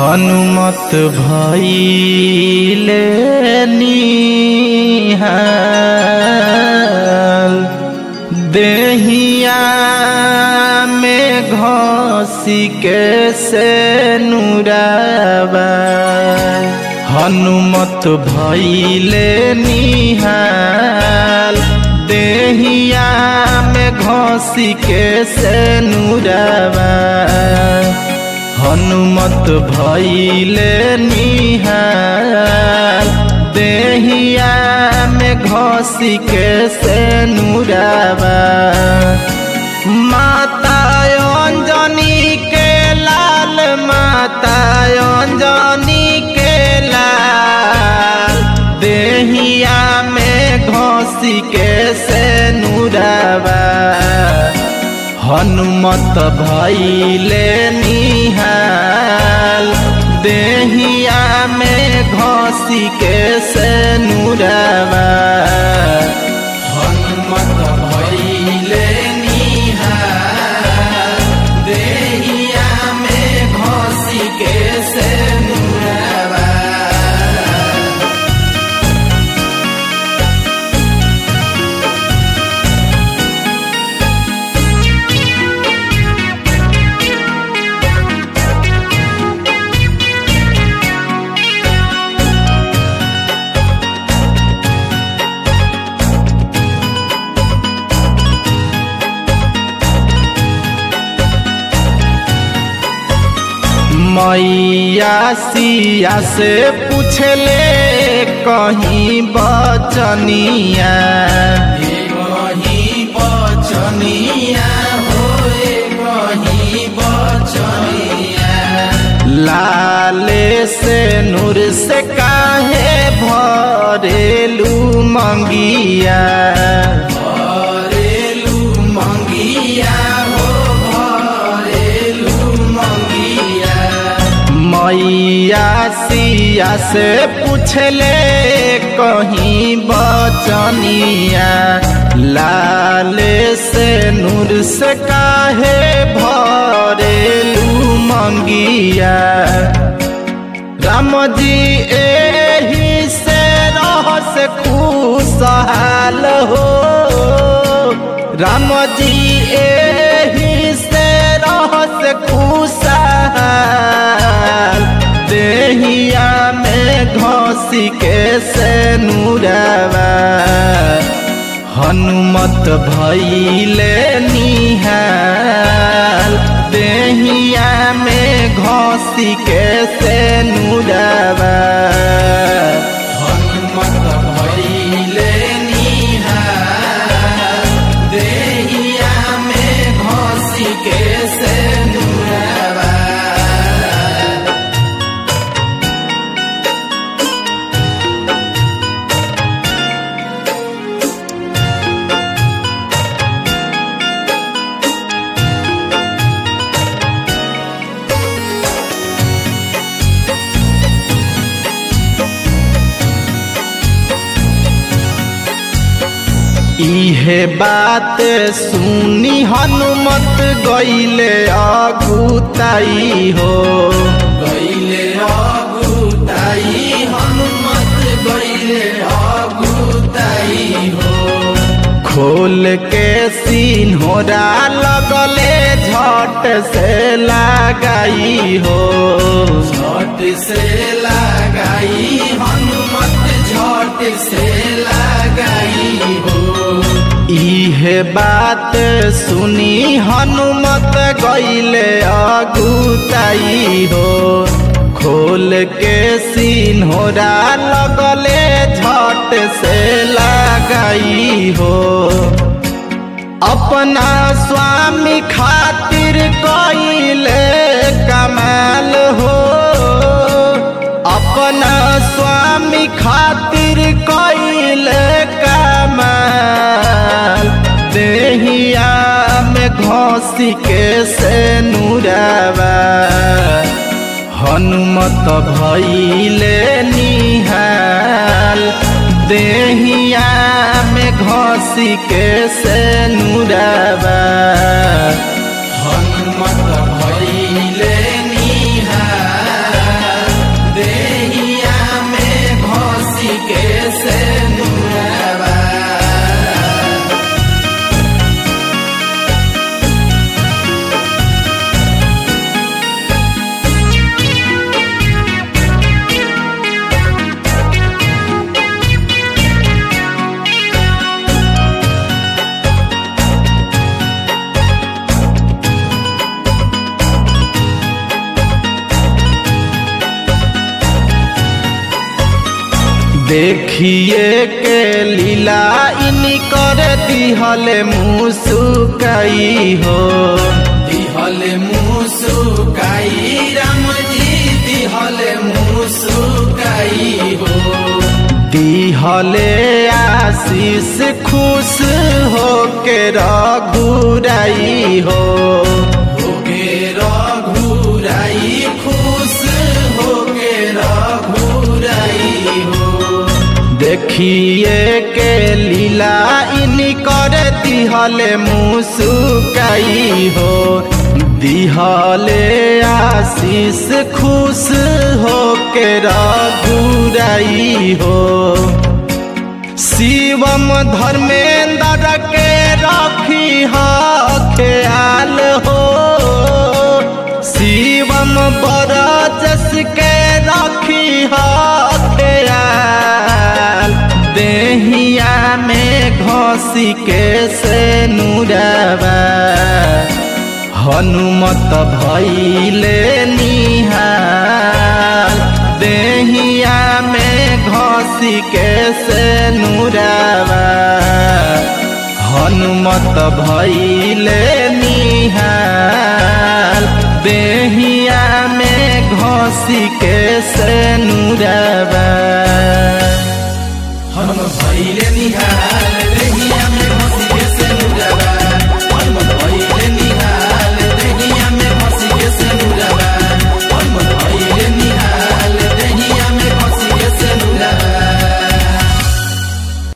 हनुमत भइले निहाल देहिया में घसी के से नुराबा हनुमत भइले निहाल देहिया में घसी के से नुराबा हनुमत भइले निहाल देहिया में घसी के से नुराबा माता अंजनी के लाल माता अंजनी के लाल देहिया में घसी के से नुराबा हनुमत भइले निहाल देहिया में घसी के से नुराबा हनुमत भइले निहाल देहिया में घसी के से नुराबा मैया सिया से पूछले कहीं बचनिया कहीं बचनिया होए कहीं बचनिया लाले से नूर से काहे भरेलू मंगिया भरेलू मंगिया हो भरेलू मंगिया मैया सिया से पूछले कहीं बचनिया लाले से नूर से काहे भरेलू मंगिया राम जी एही से रहस खुशहाल हो राम जी एही से रहस खुशहाल देहिया में घसी के से नुराबा हनुमत भइले निहाल देहिया में घसी के से नुराबा हनुमत भइले निहाल देहिया में घसी के से नुराबा इहे बात सुनी हनुमत गईले अगुताई हो गईले अगुताई हनुमत गईले अगुताई हो खोल के सिन्होरा लगले झट से लगाई हो झट से लगाई हनुमत झट से लगाई हो इहे बात सुनी हनुमत गईले अगुताई हो खोल के सिन्होरा लगले झट से लगाई हो अपना स्वामी खातिर कईले कमाल हो अपना स्वामी खातिर कईले कमाल देहिया में घसी के से नुराबा हनुमत भइले निहाल देहिया में घसी के से नुराबा हनुमत भइले निहाल देखिए के लीला इनी कर दिहले मुसुकाई हो दिहले मुसुकाई राम जी दिहले मुसुकाई हो दिहले आशीष खुश हो के रघुराई हो होके रघुराई खुश होके रघुराई हो देखिए के लीला इनी कर दिहले मुसुकाई हो दिहले आशीष खुश हो के रघुराई हो शिवम धर्मेंद्र के रखी ख्याल हो शिवम बरजस के रखी ख्याल देहिया में घसी के से नुरबा हनुमत भैले निहाल देहिया में घसी के से नुरबा हनुमत भैले निहाल